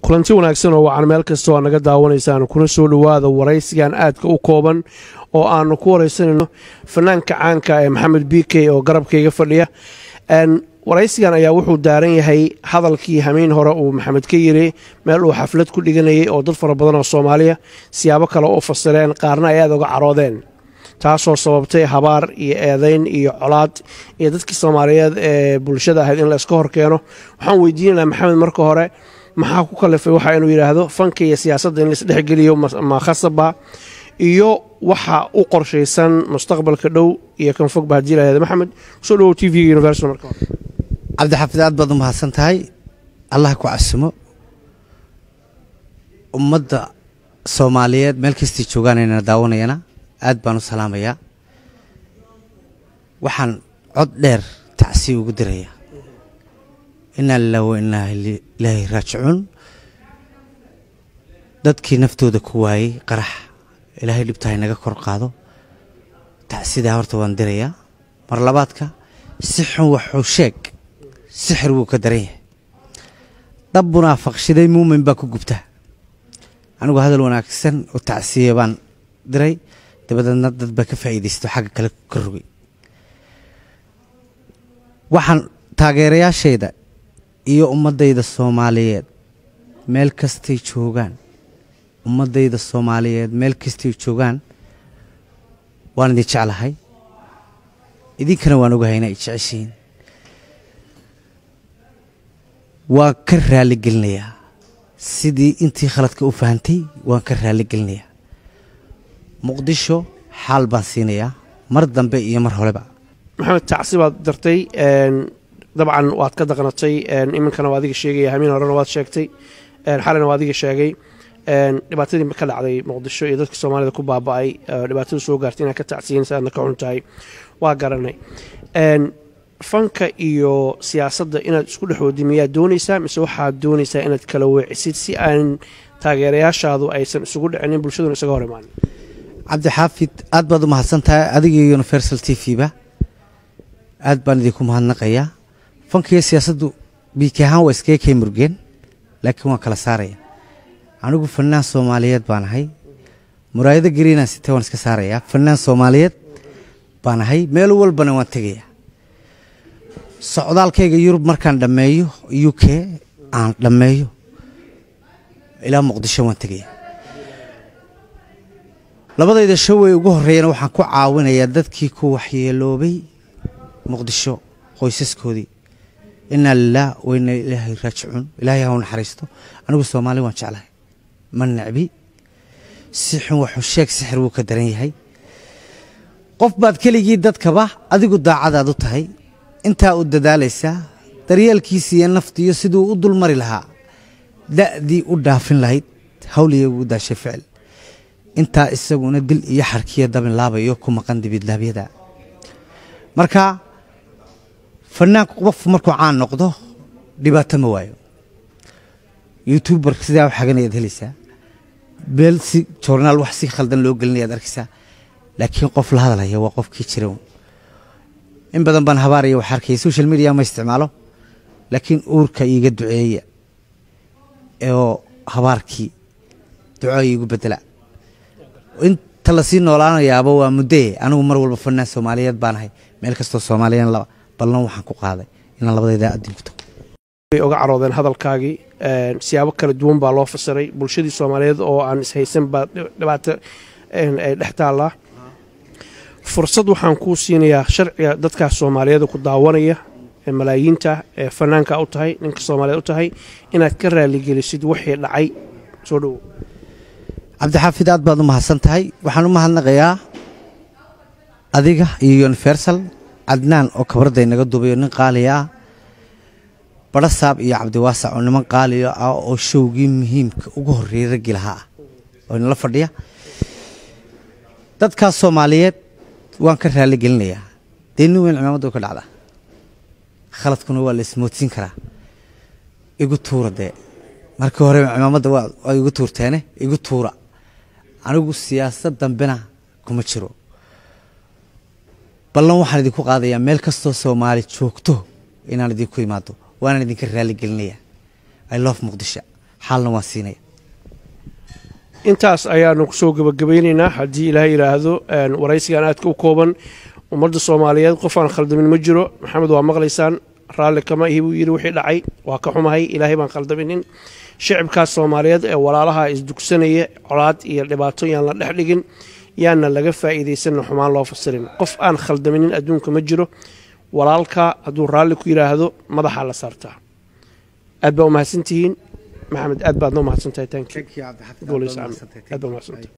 kulanti wanaagsan oo wacan meel kastoo aad naga daawanaysaan kuna soo dhowaada waraysigan aadka u kooban oo aanu ku waraysanayno fanaanka caanka ee maxamed b k oo garabkayga fadhiya waraysigan ayaa wuxuu daaran yahay hadalkii hamiin hore uu maxamed ka yiri meel uu xaflad ku dhiganayay oo dad fara badan oo soomaaliya siyaabo kale u fasireen qaarna ay aada uga caroodeen taasoo sababtay habaar iyo eedayn iyo colaad iyo dadkii soomaaliyeed ee bulshada ahayd in la iska horkeeno waxaan weydiinanaa maxamed marka hore maxaa ku kalifay waxa inuu yidhaahdo fanka iyo siyaasadda in laisdhexgeliyo ma khasaba iyo waxa u qorshaysan mustaqbalka dhow iyo kan fogba haddii lahahda maxamed kusoo dhawow t v-ga universal marka hore cabdixaafid aad baad u mahadsan tahay allah ku casimo ummadda soomaaliyeed meel kastii joogaanayna daawanayana aad baan u salaamayaa waxaan cod dheer tacsiya ugu dirayaa inaa lilah wa inaa ilaahi raajicuun dadkii naftooda ku waayey qarax ilaahay dhibtahay naga kor qaado tacsidaa horta waan dirayaa mar labaadka si xun waxuu sheeg sixir wuu ka daran yahay dhab munaafaqshiday muumin baa ku gubta anigu hadal wanaagsan oo tacsiya baan diray dabadeedna dad baa ka faa'iidaysto xagga kale ka rogay waxaan taageerayaashayda iyo ummaddayda soomaaliyeed meel kastay joogaan ummaddayda soomaaliyeed meel kastay joogaan waan idin jeclahay idinkana waan ogahay inaa i jeceshihiin waan ka raali gelinayaa sidii intii khaladka u fahantay waan ka raali gelinayaa muqdisho xaal baan siinayaa mar dambe iyo mar horeba maxamed tacsi baad dartay dabcan waad ka daqnatay iminkana waa adiga sheegaya hamiin horena waad sheegtay xalina waa adiga sheegay dhibaatadii ka dhacday muqdisho iyo dadka soomaalida ku baaba'ay dhibaatada soo gaartay inaad ka tacsiyin si aadna ka xun tahay waa garanay fanka iyo siyaasadda inaad isku dhexoodi miyaad doonaysaa mise waxaad doonaysaa inaad kala weecisid si aan taageerayaashaadu aysan isugu dhicinin bulshaduna isaga hor imaanin cabdixaafid aad baad u mahadsan tahay adiga iyo universal t v ba aad baan idinku mahadnaqayaa fanka iyo siyaasaddu biiki ahaan waa iskaga kay murgeen laakiin waan kala saaraya anigu fanaan soomaaliyeed baan ahay muraayado gariinaan sitee waan iska saarayaa fanaan soomaaliyeed baan ahay meel walbana waan tegayaa socdaalkayga yurub markaan dhammeeyo u k aan dhammeeyo ilaa muqdisho waan tegayaa labadayda showey ugu horreeyana waxaan ku caawinayaa dadkii ku waxyeeloobay muqdisho qoysaskoodii inaa lilah wayna ilaahay raajicuun ilaahay hau naxariisto anigu soomaali waan jeclahay ma necbi si xun waxuu sheeg sixir wuu ka daran yahay qof baad keligii dadkaba adigu daacadaad u tahay intaa u dadaalaysaa daryeelkiisa iyo naftiiyo siduu u dulmari lahaa da'dii u dhaafin lahayd hawliyagu u daashay ficil intaa isaguna dil iyo xarkiya dabin laabayo ku maqan dibidlaabyada marka fanaanku qof markuu caan noqdo dhibaato ma waayo youtuber sidaa u xaganayaad helaysaa meel si journaal wax si khaldan loo gelinayaad arkaysaa laakiin qof la hadlaya waa qofkii jira in badan baan habaaraya wax arkaya social media ma isticmaalo laakiin uurka iiga duceeya oo habaarkii duco iigu bedela inta lasii noolaanayaaba waa muddee anigu mar walba fanaan soomaaliyeed baan ahay meel kastoo soomaaliyan laba ballan waxaan ku qaaday inaan labadayda adin ku tago way oga caroodeen hadalkaagii siyaabo kala duwan baa loo fasiray bulshadii soomaaliyeed oo aan ishaysan baa dhibaato ay dhex taallaa fursad waxaan kuu siinayaa sharciga dadkaas soomaaliyeed ku daawanaya ee malaayiinta ee fanaanka u tahay ninka soomaaliyeed u tahay inaad ka raaligelisid wixii dhacay soo dhowo cabdixaafid aad baad u mahadsan tahay waxaan u mahadnaqayaa adiga iyo universal cadnaan oo kabradday naga duubayo nin qaaliya ah barasaab iyo cabdiwaasac oo niman qaaliya ah oo showgii muhiimka ugu horreeyey raggii lahaa ah oo inala fadhiya dadkaas soomaaliyeed waan ka raali gelinayaa dee nin weyn cimaamadda ka dhacda khaladkuna waa la ismoodsiin karaa igu tuura dee markii hore cimaamadda waa igu tuurteene igu tuura anigu siyaasad dambena kuma jiro ballan waxaan idinku qaadayaa meel kastoo soomaali joogto inaan idinku imaado waanaan idinka raali gelinayaa i love muqdisho xaalna waan siinaya intaas ayaanu kusoo gebagabaynaynaa haddii ilaahay yidhaahdo waraysigan aadka u kooban ummadda soomaaliyeed qof aan khaldamin ma jiro maxamed waa maqlaysaan raalli kama ihi buu yidhi wixii dhacay waa ka xumahay ilaahay baan khaldaminin shicibkaas soomaaliyeed ee walaalaha isdugsanaya colaad iyo dhibaato yaan la dhex dhigin yaana laga faa'iidaysanna xumaan loo fasirin qof aan khaldaminin adduunka ma jiro walaalka hadduu raalli ku yidhaahdo madaxaa la saartaa aad baa umahadsantihiin maxamed aad baadna umahadsantahay tanki aad baa umahadsantahay